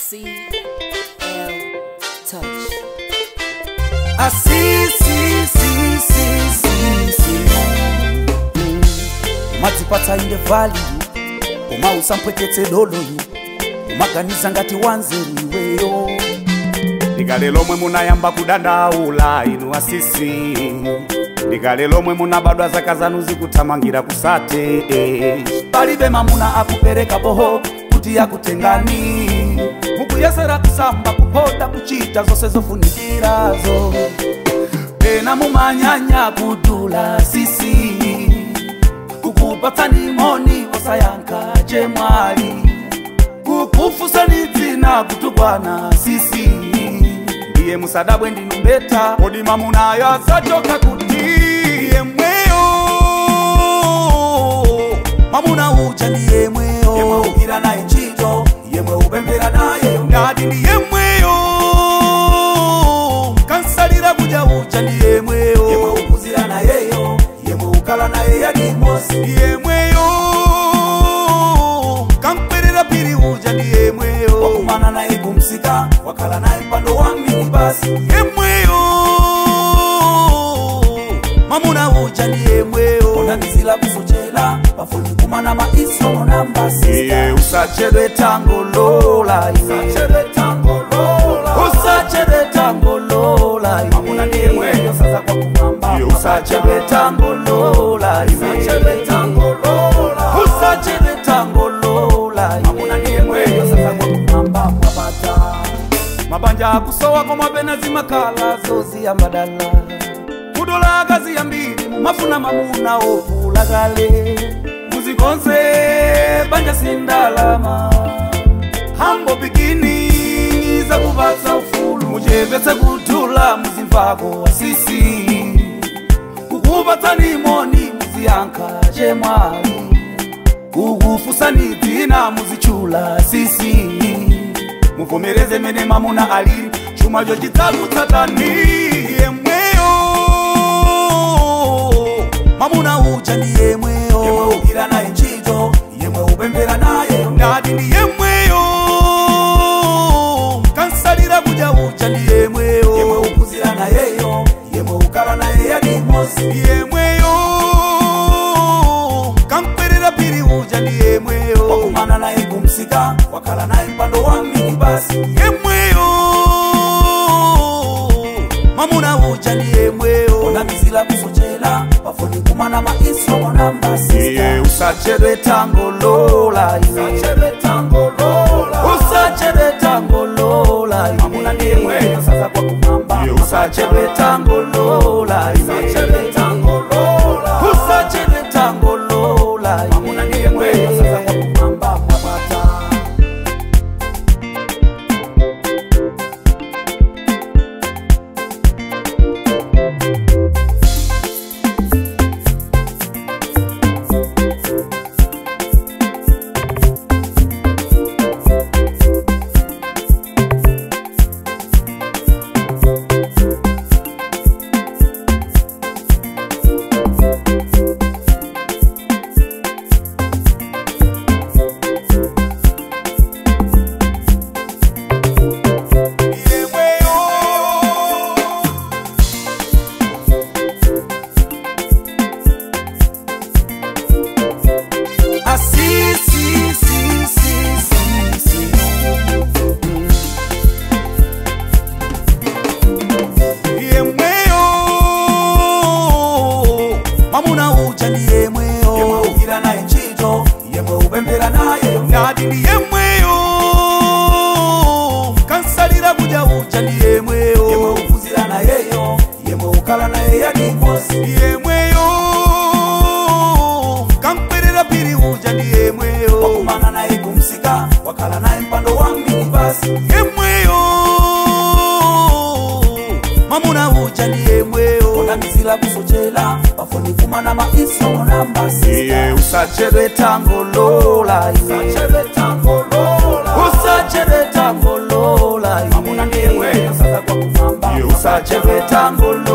C L Touch. asi si si si si si Mm. madzipatsa inde vali koma usampweketse doloyu umaganiza ngati wanzeru iweyo ndikale lomwe munayamba kudandaula inu asisi ndikale lomwe munabadwa zaka zanu zikuthamangira kusate palibe mamuna akupereka boho kuti akutengani mukuyesera kusamba kupoda kuchita zonse zofunikirazo pena mumanyanya kudula sisi kukupatsani moni osayankha chemwali kukufusani dzina kutukwana sisi ndiye musadabwe ndinu mbeta kodi mamunayo asachoka kuti yemweyo mamuna uja ndi yemweyo yemwe ugwira naye ntchito yemwe upemphera naye ngati ndi yemweyo kansalira kuja uja ndi yemweyo yemwe ukuzira nayeyo yemwe ukala naye yadimosi yemweyo kankwerera piri uja ndi yemweyo wakumana naye kumsika wakhala naye mpando wa minibasi yemweyo mamuna uja ndi yemweyo onamizila kusochela pafuni kumana maisomo na mbasi iye usachedwe tangolola usachedwe tangolola usachedwe tangolola mamuna ndi yemweyo sasa kwa kumamba Iye usachedwe tangolola usachedwe tangolola usachedwe tangolola mamuna ndi yemweyo sasa kwa kumamba mwapata mabanja akusowa koma pena zimakhala zoziyambadala kudola akazi yambiri mumafuna mamuna okula kale muzikonse banja sindalama hambo bikini zakupatsa ufulu muchepetse kutula muzimvako asisi kukupatsani moni muziyankha chemwali kukufusani dzina muzichula sisi muvomereze mene mamuna alili chumacho chidzakutsatani yemweyo mamuna uja ndi yemweyo yemwe ugwira naye ntchito yemwe upemphera naye ngati ndi yemweyo kansalira kuja uja ndi yemweyo yemwe ukuzira nayeyo yemwe ukala naye yadimosi yemweyo kankwerera piri uja ndi yemweyo wakumana naye kumsika wakhala naye mpando wa minibasi yemweyo mamuna uja ndi yemweyo onamizila kusochela pafuni kumana maisomo na mbasi iye usachedwe tangolola usachedwe tangolola usachedwe tangolola mamuna ndi yemweyo sasa kwa kumamba Iye usachedwe tangolola usachedwe tangolola usachedwe tangolola mamuna ndi yemweyo sasa kwa kumamba mwapata yemweyo Ah, si, si, si, si, si, si. yemweyo mamuna uja ndi yemweyo yemwe ugwira naye ntchito yemwe upemphera naye ngati ndi yemweyo kansalira kuja uja ndi yemweyo yemwe ukuzira nayeyo yemwe ukala naye yadimosi yemweyo kankwerera piri uja ndi yemweyo wakumana naye kumsika wakhala naye mpando wa minibasi yemweyo mamuna uja ndi yemweyo onamizila kusochela pafuni kumana maisomo na mbasi iye usachedwe tangolola usachedwe tangolola usachedwe tangolola mamuna ndi yemweyo sasa kwa kumamba Iye usachedwe tangolola